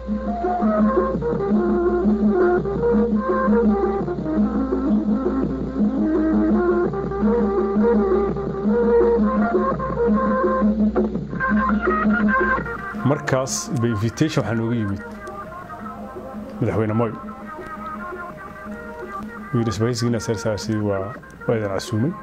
markaas ba invitation waxaa nooga yimid madaxweyne moy wiilisbahaysigiina sarsaarsi waa waa idin casuumay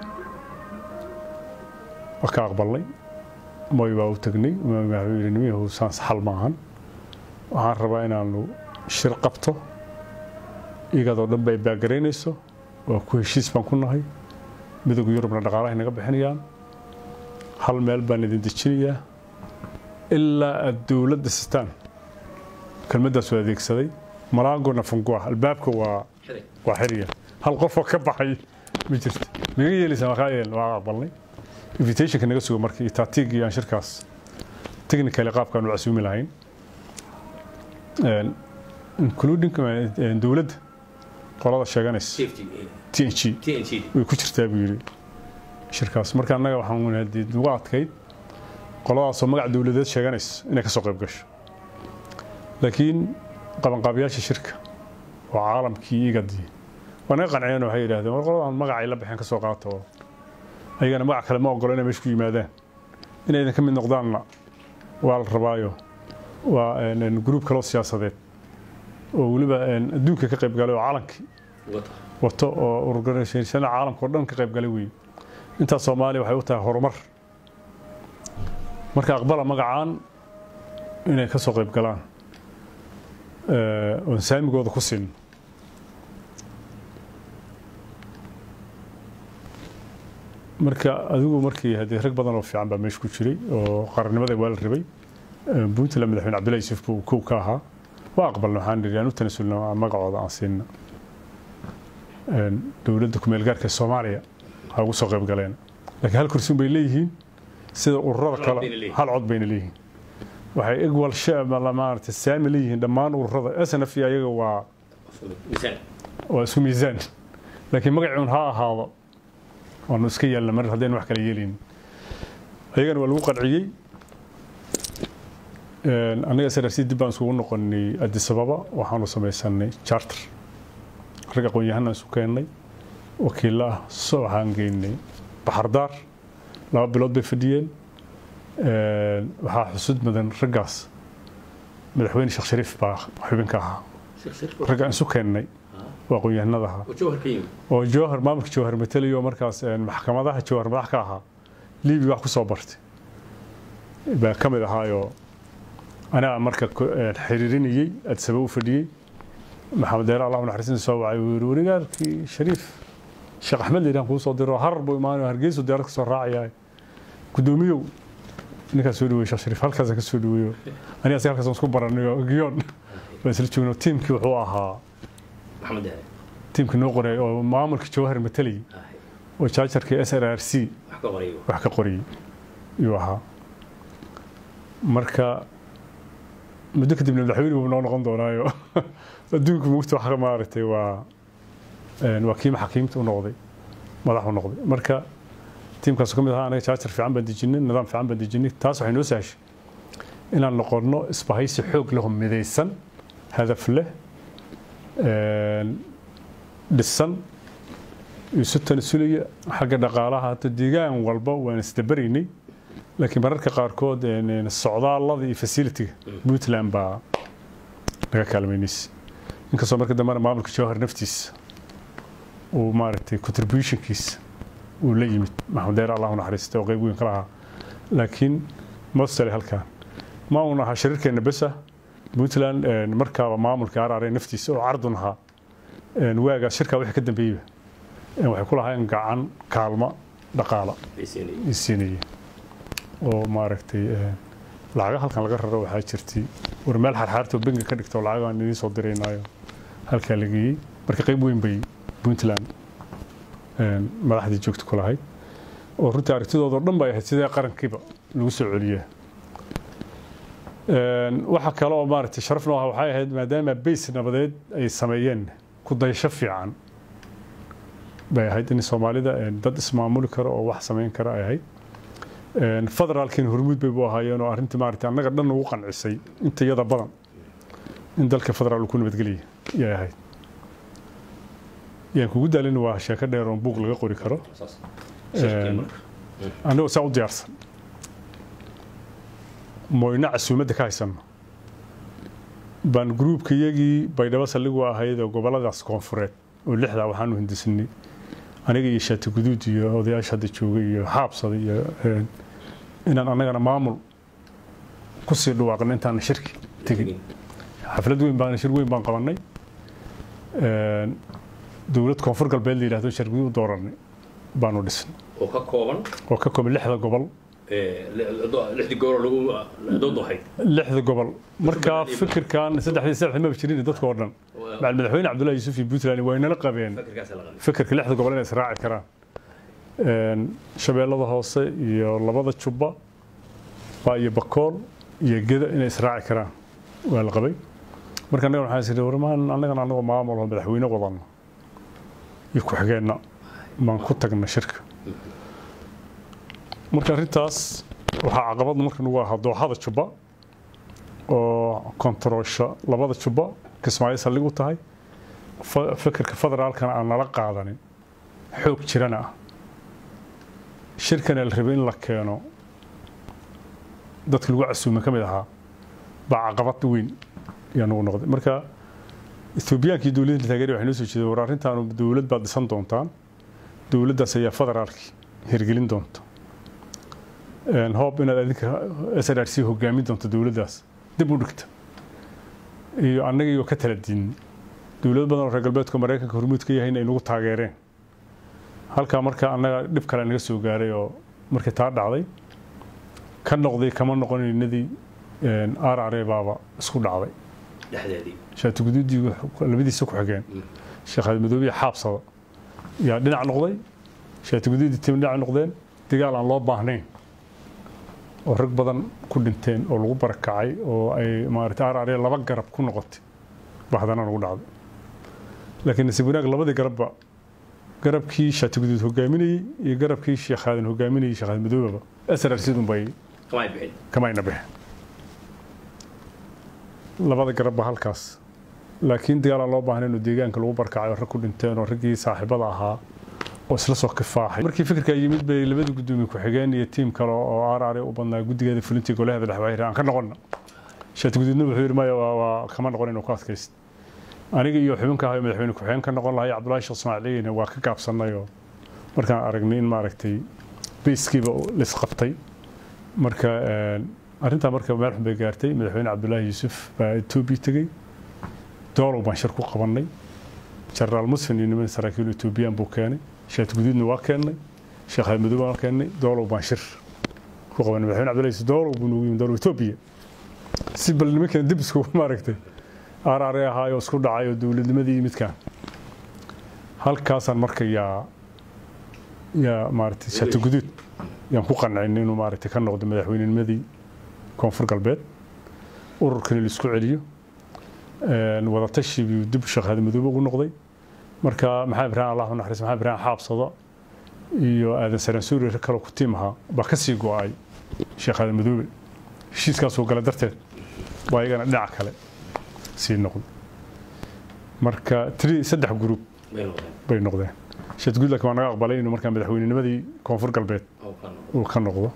waa ka aqbalnay moy baa u tagnay madaxweynenimihii saan saxal maahan waxaan rabaa inaanu shir qabto iyadoo dhan ba ay baagaraynayso waa ku heshiis baan ku nahay midowga yurubna dhaqaalahay naga bixinayaan hal meel baan idin dejinayaa ilaa aad dowladda sitaan kelmaddaas waa adeegsaday malaangona fungua albaabka waa waa xiriya hal qofoo ka baxay ma jirto maga yeelaysaa markaa yeel waa aqbalnay invitationka naga sugo marka iyo taatiigii aan shirkaas technically qaabkaan u casuumi lahayn including dowladda qolada sheeganaysa t n g way ku jirtaa buu yidhi shirkaas marka annaga waxaan hadii ugu adkayd qoladaasoo magac dowladeed sheeganaysa inay ka soo qayb gasho laakiin qabanqaabiyaasha shirka oo caalamkii igadii waa naga qanciyeen waxay yidhahdeen war qoladan magacay la baxeen ka soo qaata oo ayagana magac kale ma ogolo inay meesha ku yimaadaan inay idin ka mid noqdaanna waa la rabaayo waa gruub kaloo siyaasadeed oo weliba adduunka ka qayb galay oo calankii wato oo organisationada caalamka oo dhan ka qayb galay weeye intaas soomaaliya waxay u tahay horumar marka aqbala magacaan inay ka soo qayb galaan oon saamigooda ku siin marka adigu markii haddii rag badan oo fiican baa meesha ku jiray oo qarannimada waa la rabay puntland madaxweyne cabdullahi yuusuf buu kow ka ahaa waa aqbalna waxaan nidhi aan u tanasulna magacooda aan siinna dowladda kumeel gaarka soomaaliya ha ugu soo qayb galeen laakiin hal kursi bay leeyihiin sida ururada kale hal cod bayna leeyihiin waxay igwal maarata saami leeyihiin dhammaan ururada snf ayaga waa waa isku miisaan laakiin magacuun ha ahaado waanu iska yeelna mar haddaynu wax kala yeelin ayagana waa lagu qanciyey annaga src dib baan isugu noqonay addis ababa waxaanu samaysanay charter rag aqoon-yahanaan isu keennay wakiilla ah so waxaan geynay baxardaar laba bilood bay fadhiyeen waxaa xusud mudan raggaas madaxweyne sheekh shariif baa xubinka ahaa raggaan isu keennay waa aqoon-yahanada ahaa oo jowhar maamulka jowhar matelayo markaas maxkamadaha jowhar madax ka ahaa libiya wax ku soo bartay baa ka mid ahaayoo anaa marka xiriirinayey adsaba u fadhiyey maxamed deere allah naxariisina soo wacay uu yiri warigaalkii shariif sheekh axmed liidaan kuu soo diro harar buu imaanayo hargeysu diyaarad ka soo raacayaa gudoomiyow ninkaas soo dhaweey sheekh shariif halkaasaan ka soo dhaweeyo aniga asiga halkaasaan isku baranayo giyoon baan isla joogno tiimkii wuxuu ahaa tiimkii noo qoray oo maamulka jawahar matalayay oo jaajarkii s r r c wax ka qoriyey yuu ahaa marka muddo kadibna madaxweyne buu noo noqon doonaayo adduunka mugta wax maaragtay waa waa kii maxaakiimta u noqday madax u noqday marka tiimkaas ka mid ahaa anaga jaajar fiican baan dejinay nidaam fiican baan dejinay taas waxay noo sahashay inaan noqonno isbahaysi xoog leho midaysan hadaf leh dhisan isu tanasulaya xagga dhaqaalaha hata deegaan walba waan isdabaraynay laakiin mararka qaarkood socdaallada iyo fasilitiga puntland baa laga kaalmaynaysa inkastoo marka dambena maamulka jawhar naftiisa uu maaragtay contributionkiisa uu la yimid maxamed deer allahu naxariista oo qayb weyn ka lahaa laakiin mostale halkan ma uun ahaa shariirkeena besa puntland markaaba maamulka araare naftiisa oo cardun ahaa waagaas shirkaa wixii ka dambeeyeyba waxay ku lahaayeen gacan kaalma dhaqaala ay siinayeen oo maaragtay lacaga halkan laga raro waxaa jirtay war meel xarxaartoo benga ka dhigto lacagaan idiin soo diraynaayo halkaa la geeyey marka qayb weyn bay puntland madaxdii joogta ku lahayd oo runtii aragtidoodao dhan bay ahayd sidee qarankiiba lagu soo celiyaa waxa kale oo maaragtay sharaf noo ah waxay ahayd maadaama bays nabadeed ay sameeyeen ku dayasho fiican bay ahayd in soomaalida dad ismaamuli karo oo wax samayn kara ay ahayd federaalkiina hormuud bay bu ahaayeen oo arrintii maaragtay annaga dhan ugu qancisay inta iyada badan in dalka federaal uu ku nabadgelaya yay ahayd yaan kugu daalin waa sheeko dheer oon buug laga qori karo annagoo saa u diyaarsan moyna casuumadda ka haysanno baan gruubka iyagii baydhabo saldhigu ahayd oo gobolladaas koonfureed oo lixdaa waxaanu hindisanay aniga iyo shaati guduud iyo odayaasha hadda jooga iyo xaabsada iyo inaan annagana maamul kusii dhawaaqno intaana shirki tegin xaflad weyn baan shir weyn baan qabanay dowlad koonfur galbeed la yidhahdo shir guduud u dooranay baanu dhisnay oo ka kooban oo ka kooban lixda gobol lixdii goor lagu doodahay lixda gobol markaa fikirkan saddexdii saddex maba jirin dadka oo dhan macal madaxweyne cabdullahi yuusuf iyo puntland way nala qabeen fikirka lixda gobol inay israaci karaan shabeellada hoose iyo labada jubba baa iyo bakool iyo geda inay israaci karaan waa la qabay marka annaga waxaan isiri warmaan annagana annagoo maamul oo madaxweyne wadanno iyo ku-xigeenna baan ku tagna shirka marka arrintaas waxaa caqabad marka nagu ahaa dooxada jubba oo kontaroosha labada jubba kismaayo saldhig u tahay fikirka federaalkana aan nala qaadanin xoog jirana ah shirkana la rabay in la keeno dadka lagu casuume ka mid ahaa baa caqabad weyn ayaa nagu noqday marka ethoobiyankii dowladda taageeri waxay noo soo jeedeen war arrintaanu dowlad baad dhisan doontaan dowladdaas ayaa federaalkii hirgelin doonta hoob inaad adinka s r r c hogaamin doonto dowladdaas dib u dhigta iyo annagaiyo ka tala diinin dowlad badan oo reer galbeedka maraykanka hormuud ka yahay inay nagu taageereen halkaa marka annaga dhib kale naga soo gaaray oo markii taa dhacday ka noqday kama noqonaynadii arare baaba isku dhacday dhexdeedii shaati guduudii labadiisa ku xigeen sheekh madoobiya xaabsada yaa dhinac noqday shaati guduudii tim dhinac noqdeen dagaal aan loo baahnayn oo rag badan ku dhinteen oo lagu barakacay oo ay maarata arare laba garab ku noqotay baa haddana nagu dhacday laakiin nasiib wanaag labadii garabba garabkii shaati guduud hogaaminayey iyo garabkii sheekh aadan hogaaminayey sheekh aadan madoobaba asrar sidun bay kamay bixin kamayna bixin labada garabba halkaas laakiin dagaal aan loo baahnayn oo deegaanka lagu barkacay oo rag ku dhinteen oo raggii saaxiibada ahaa oo isla soo kifaaxay markii fikirka yimid bay labada gudoomiye ku-xigeen iyo tiim kale oo arare u badnaa guddigeeda fulintii golaheeda dhexwaxir aan ka noqonna shaati guduudna wuxuu yidhi maya waa kama noqon inuu ku adkayst aniga iyo xubinka ahayo madaxweyne ku-xigeen ka noqon lahay cabdullaahi sheekh ismaaciiliyina waa ka gaabsanay oo markaan aragnay in maaragtay bayskiiba laisqabtay marka arrintaa marka meel xun bay gaartay madaxweyne cabdullaahi yuusuf baa etoobiya tegey doolow baan shir ku qabannay jenaraal musfin iyo niman saraakiil etoobiyaan buu keenay shaati guduudna waa keennay sheekh madow waa keennay doolow baan shir ku qabanay madaxweyne cabdullaahi yuusuf doolow buu nagu yimid doolow etoobiya si bal nimankan dib isku maaragtay arare ahaayoo isku dhacay oo dowladnimadii midkaan halkaasaan marka yaa yaa maaragtay shaati guduud yaan ku qancin inuu maaragtay ka noqdo madaxweynenimadii koonfur galbeed ururkani laisku celiyo wadatashi buu dib shaqaada madoobe ugu noqday marka maxamed ibraahim allah u naxariis maxamed ibraahim xaabsado iyo aadan saraan suuri rag kale ku tiim ahaa baa ka sii go-ay sheekh aadan madoobe heshiiskaasuu gala darteed waa iyagana dhinac kale sii noqday marka tri saddex gruub bay noqdeen shadguud laakiin waa naga aqbalay inuu markaa madaxweynenimadii koonfur galbeed uu ka noqdo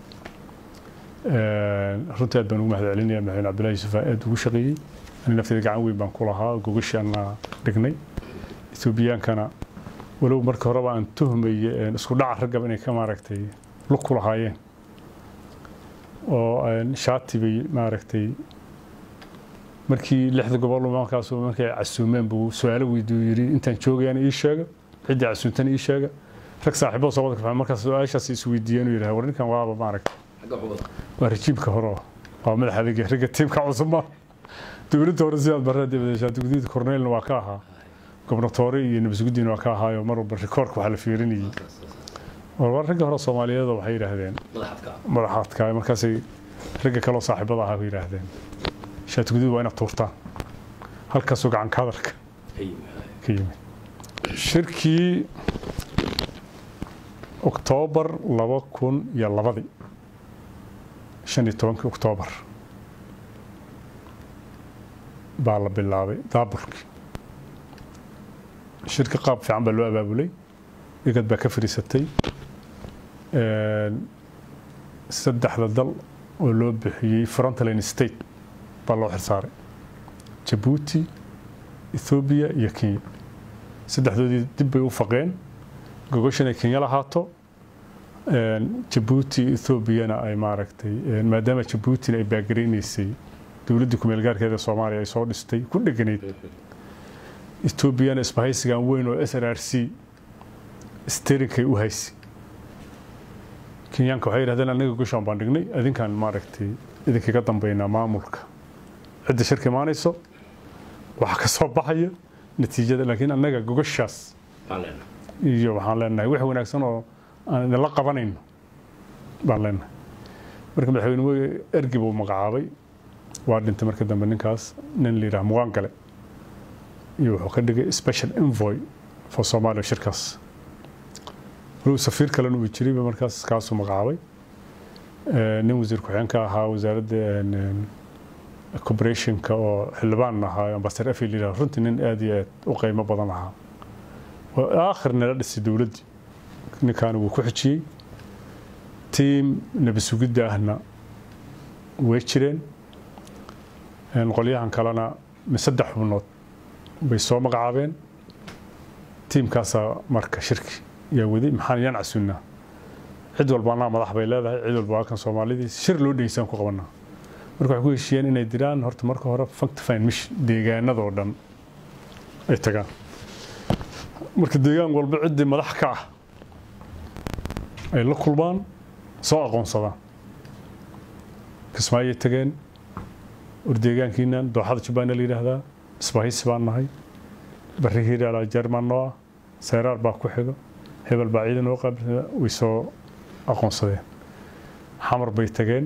runtii aad baan ugu mahad celinaya madaxweyne cabdullahi yuusuf aad ugu shaqeeyey ani nafteeda gacan weyn baan ku lahaa gogashaana dhignay etoobiyaankana walow marka horeba aan tuhmaye isku dhaca raggaba inay ka maaragtay lug ku lahaayeen oo shaati bay maaragtay markii lixda gobol markaas markay casuumeen buu su-aalo weydiiyu yidhi intaan joogayana ii sheega ciddii casuuntana ii sheega rag saaxiibada soo wada kafaa markaas su-aashaas is weydiiyeen uu yidhaha war ninkan waaba maaragtay waa rajiibka hore waa madax adeega ragga tiimka cusub ma dowladda hore sidaad barra dibadeshaati gudiida korneylna waa ka ahaa gobnatoore iyo nabasgudiina waa ka ahaayo mar walba rikoorka waxaa la fiirinayay war ragga hore soomaaliyeed waxay yidhaahdeen madaxaadka markaasay ragga kaloo saaxiibada ahaa yidhaahdeen shaati guduud waa inaad tuurtaan halkaasoo gacanka hadalka ka yimid shirkii oktoobar laba kun iyo labadii shan iyo tobankii oktoobar baa la bilaabay daaburkii shirka qaab fiican baa loo abaabulay igad baa ka fadhiisatay saddexda dal oo loo bixiyey frontline state baa loo xilsaaray jabuuti ethoobiya iyo kenya saddexdoodii dib bay u faqeen gogoshan ay kenya lahaato jabuuti ethoobiyana ay maaragtay maadaama jabuutina ay baagareynaysay dowladdii kumeel gaarkeeda soomaaliya ay soo dhistay ku dheganayd etoobiyana isbahaysigan weyn oo s r r c sterinkay u haysay kenyaanka waxay yidhahdeen anaga goshaan baan dhignay adinkaan maaragtay idinkaga dambeynaa maamulka cidda shirka imaanayso waxa ka soo baxaya natiijada laakiin annaga gogoshaas iyo waxaan leenahay wax wanaagsan oo aan idinla qabanayno baan leenahay marka madaxweyne ergi buu magacaabay waa dhintay marka dambe ninkaas nin la yidhaha muqaan gale iyo wuxuu ka dhigay special envoy for somalia shirkaas walow safiir kalena uu jiray markaas kaasuu magacaabay nin wasiir ku-xigeenka ahaa wasaaradda corporationka oo xildhibaan ahaa ambasador afi la yidhaha runtii nin aad iyo aad u qiimo badan ahaa oo aakhirna la dhisay dowladdii ninkaana wuu ku xijiyey tiim nebi sugidda ahna way jireen qolyahan kalena saddex xubnood bay soo magacaabeen tiimkaasaa marka shirki yaa waday maxaan yaan casunnaa cid walba anaa madax bay leedahay cid walba waa kan soomaalidii shir loo dhegeysaan ku qabanaa marka waxay ku heshiiyeen inay diraan horta marka hore functifine mission deegaanadoo dhan ay tagaan marka deegaan walba ciddii madax ka ah ay la kulmaan soo aqoonsadaan kismaayay tageen war deegaankiinan dooxada jubbaana la yidhaahdaa isbahaysi baan nahay barri hiiraala jerman noo ah sayraar baa ku xigo hebel baa ciidan oo qaabilsa way soo aqoonsadeen xamar bay tageen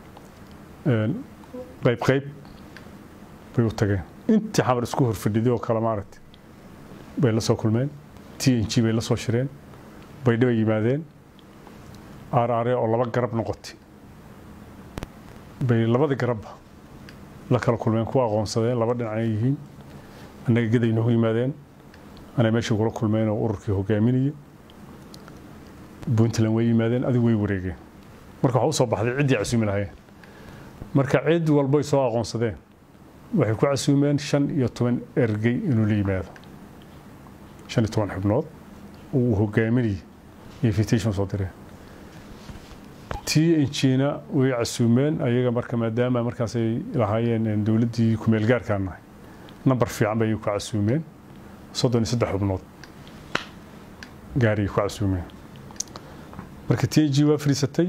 qayb qayb bay u tageen intii xamar isku horfadhiday oo kale maaragtay bay la soo kulmeen t n g bay la soo shireen baydha bay yimaadeen aaraare oo laba garab noqotay bay labadii garabba la kala kulmeen kuwa aqoonsadeen laba dhinacay yihiin annaga gaday noogu yimaadeen anay meeshii kula kulmeen oo ururkii hogaaminaya puntland way yimaadeen adigu way wareegeen marka waxaa u soo baxday ciddii casuumi lahayeen marka cid walbay soo aqoonsadeen waxay ku casuumeen shan iyo toban ergey inuu la yimaado shan iyo toban xubnood uu hogaaminayay invitation soo direen t n g-na way casuumeen ayaga marka maadaama markaasay lahaayeen dowladdii kumeel gaarkaan nahay nambar fiican bay ku casuumeen soddon iyo saddex xubnood gaariyay ku casuumeen marka t n g waa fadhiisatay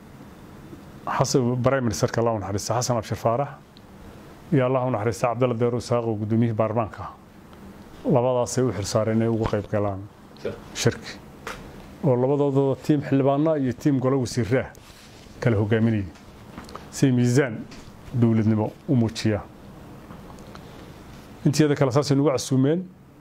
prime ministerka allah u naxariista xasan abshir faarax iyo allah u naxariista cabdalla deero isaaq oo guddoomiyihii baarlamaanka ah labadaasay u xilsaareen inay uga qayb galaan shirki oo labadooda tiim xildhibaana iyo tiim golo wasiiraah kala hogaaminayay si miisaan dowladnimo u muujiya inteeda kale saasay nagu casuumeen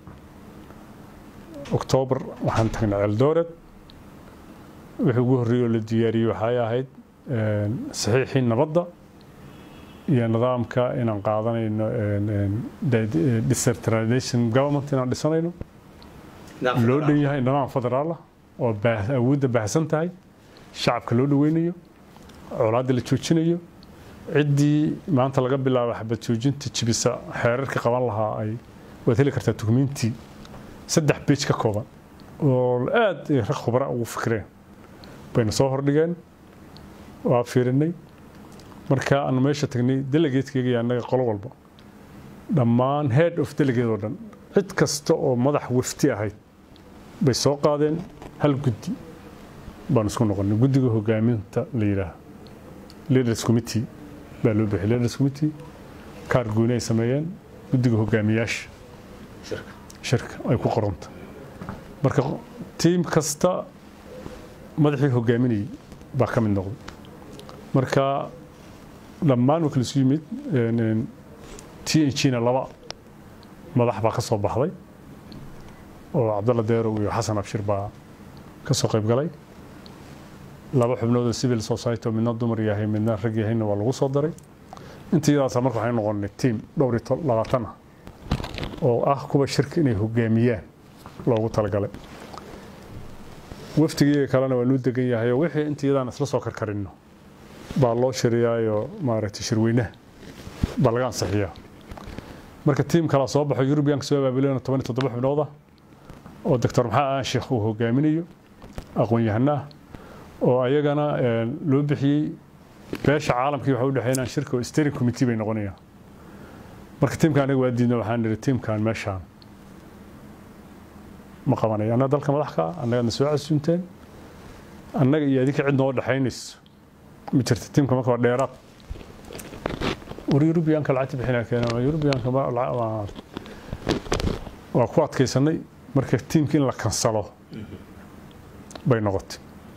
oktoobar waxaan tagnay ceeldoored wixii ugu horreeyey oo la diyaariyey waxay ahayd saxiixii nabadda iyo nidaamka inaan qaadanayno decentralization government inaan dhisanayno loo dhan yahay nidaam federaalah oo awoodda baahsan tahay shacabka loo dhaweynayo colaadda la joojinayo ciddii maanta laga bilaabo xabad joojinta jibisa xeerarka qaban lahaa ay waad heli kartaa dukumiintii saddex beej ka kooban oo aad rag khubra ugu fikreen bayna soo hordhigeen waa fiirinay marka aanu meesha tagnay delegatekeyga iyo annaga qolo walba dhammaan head of delegate oo dhan cid kasta oo madax wafti ahayd bay soo qaadeen hal guddi baan isku noqonay guddiga hogaaminta la yidhaaha leaders committee baa loo bixiyay leaders committee kaar gooni ay sameeyeen guddiga hogaamiyaasha shirka ay ku qoranta marka tiim kasta madaxii hogaaminayay baa ka mid noqday marka dhammaan waa kala isu yimid t n g-na laba madax baa ka soo baxday oo cabdalla deerow iyo xasan abshir baa ka soo qayb galay laba xubnood oo civil society oo midna dumar yahay midna rag yahayna waa lagu soo daray intayadaasa marka waxay noqonay tiim dhowr iyo labaatan ah oo ah kuwa shirka inay hogaamiyaan loogu talagalay wafdigii kalena waa nuu degan yahay oo wixii intayadaan isla soo karkarino baa loo shiriyaayo maaragtay shirweynaha baa laga ansixiyaa marka tiim kala soo baxo yurubiyanka soo abaabuleen toban iyo toddoba xubnood ah oo doctor maxaa aan sheekh uu hogaaminayo aqoon-yahano ah oo ayagana loo bixiyey beesha caalamkii waxa u dhexeynaan shirka oo steering committee bay noqonayaan marka tiimka anaga waa diidna waxaan nidhi tiimkan meeshaan ma qabanayo annaga dalka madax ka ah annagaadna soo casuunteen annaga iyo adinka cid noo dhexaynayso ma jirta tiimka marka waa dheeraad war yurubiyaanka lacagta bixinaa keena yurubiyaanka waa ku adkaysanay marka tiimka in la kansalo bay noqotay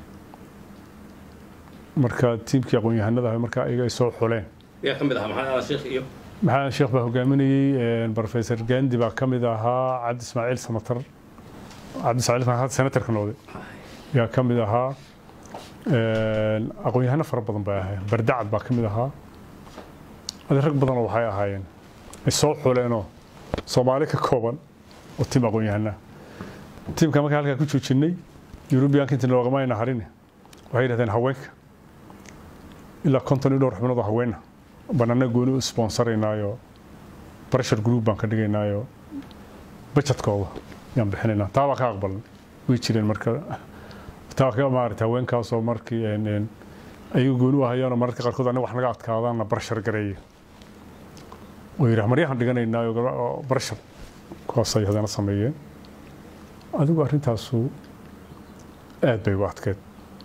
marka tiimkii aqoon-yahanada marka ayaga ay soo xuleen yaa ka mid ahaa maxamed aadan sheekh iyo maxamed sheekh baa hogaaminayey professor gandi baa ka mid ahaa cabdi ismaaciil samatar cabdi ismaaciil hadda senatarka noqday yaa ka mid ahaa aqoon-yahano fara badan bay ahaayeen bardacad baa ka mid ahaa adi rag badanoo waxay ahaayeen ay soo xuleenoo soomaali ka kooban oo tiim aqoon-yahana tiimka markaa halkaa ku joojinay yurubiyaanka inta loogama ayna harin waxay yidhahdeen haweenka ilaa konton iyo dhowr xubnood oo haweena banaana gooni u sponsaraynaayo pressure group baan ka dhigaynaayo bajetkooda yaan bixinaynaa taa baa ka aqbalan way jireen marka taa ka maarata haweenkaasoo markii ayagu gooni u hayaanoo mararka qaarkood aniga wax naga adkaadaanna barshar gareeya oo yidhaah maryahan dhiganaynaayo barshar kuwaasay hadana sameeyeen adigu arrintaasu aad bay u adkeed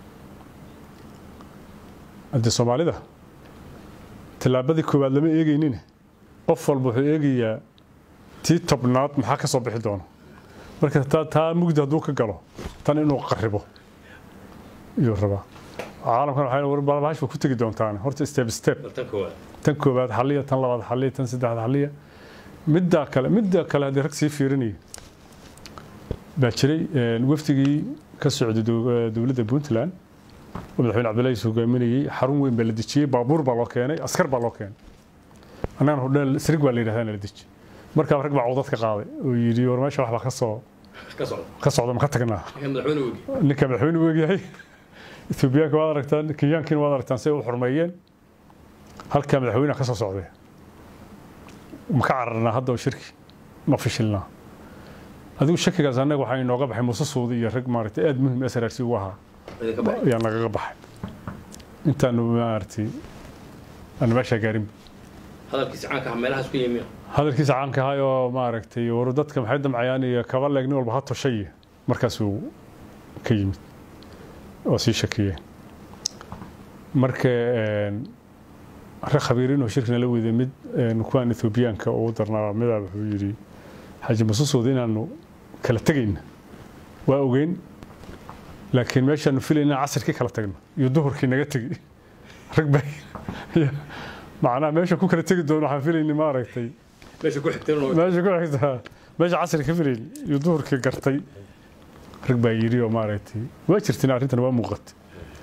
haddii soomaalida tallaabadii koowaad lama eegaynin qof walba wuxuu eegayaa tii tobnaad maxaa ka soo bixi doona marka taa mugdi hadduu ka galo tan inuu qaribo iyuu rabaa caalamkan waxay balbahash ba ku tegi doontaan horta step step tan koowaad tan koowaad xaliya tan labaad xaliya tan saddexaad xaliya middaa kale midda kale haddii rag sii fiirinaya baa jiray wafdigii ka socday dowladda puntland oo madaxweyne cabdullahi is hogaaminayey xarun weyn baa la dejiyey baabuur baa loo keenay askar baa loo keenay annagana hodheel srig baa la yidhahdaa la deji markaa rag baa codad ka qaaday oo yidhi war meesha wax baa ka soo ka socda ka socda ma ka tagnaa ninka madaxweyne ogi ninka madaxweyne u egyahay ethoobiyaanka waad aragtaan kenyaankiina waad aragtaan si ay u xurmeeyeen halkaa madaxweynaha ka soo socday ma ka cararnaa hadda oo shirki ma fishilnaa adigu shakigaas annaga waxaa inooga baxay muuse suudi iyo rag maaragtay aad muhim srrc ugu ahaa idinka baxay ayaa nagaga baxay intaanu maaragtay aanu meeshaa gaarin hadalkiisa caanka ah meelahaas ku yimi hadalkiisa caanka ahay oo maaragtay waru dadka maxay damcayaan iyo kaba leeg nin walba ha toshay markaasuu ka yimid oo sii shakiyeen marka rag khabiiriin oo shirkina la weyday mid kuwaan ethoobiyaanka ugu darnaa midaa wuxuu yidhi xaaji masusuud inaanu kala tegayna waa ogeyn laakiin meeshaanu filayn inaan casirkii kala tagno iyo duhurkii naga tegi rag baa macnaha meesha ku kala tegi doono waxaan filayni maaragtay meesha ku xigteen meesha ku xigtaa meesha casri ka filayn iyo duhurkii gartay rag baa yidhi oo maaragtay waa jirtiin arrintan waa muuqatay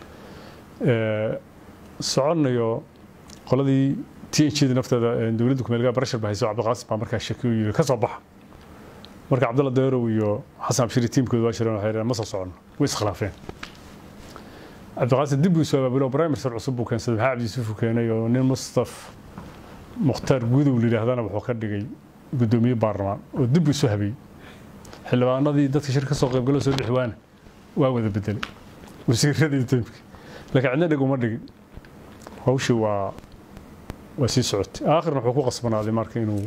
soconayo qoladii t n g da nafteeda dowladda kumeelgaa barashar baa hayso cabdiqaasim baa markaa shaki u yidhi ka soo baxa marka cabdalla deerow iyo xasan abshiri tiimkooda waa jireen waxay ma soo socono way iskhilaafeen cabdiqaasim dib buu soo abaabulo prime minister cusub buu keensaday maxaa cabdi yuusuf uu keenay oo nin mustaf mukhtaar gudow la yidhaahdana wuxuu ka dhigay guddoomiye baarlamaan oo dib buu soo habeeyey xildhibaanadii dadka shir ka soo qaybgalo soo bixi waana waa wada bedelay wasiiradii tiimkii laakiin cidna dhig uma dhigin hawshii waa waa sii socotay aakhirna wuxuu ku qasbanaaday marka inuu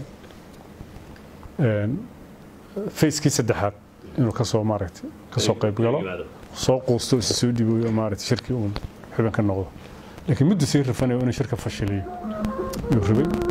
facekii saddexaad inuu kasoo maaragtay kasoo qayb galo soo quusto isi soo dhibo maaragtay shirkii uun xubin ka noqdo laakiin muddo sii rafanayo inuu shirka fashiliyo yuu rabay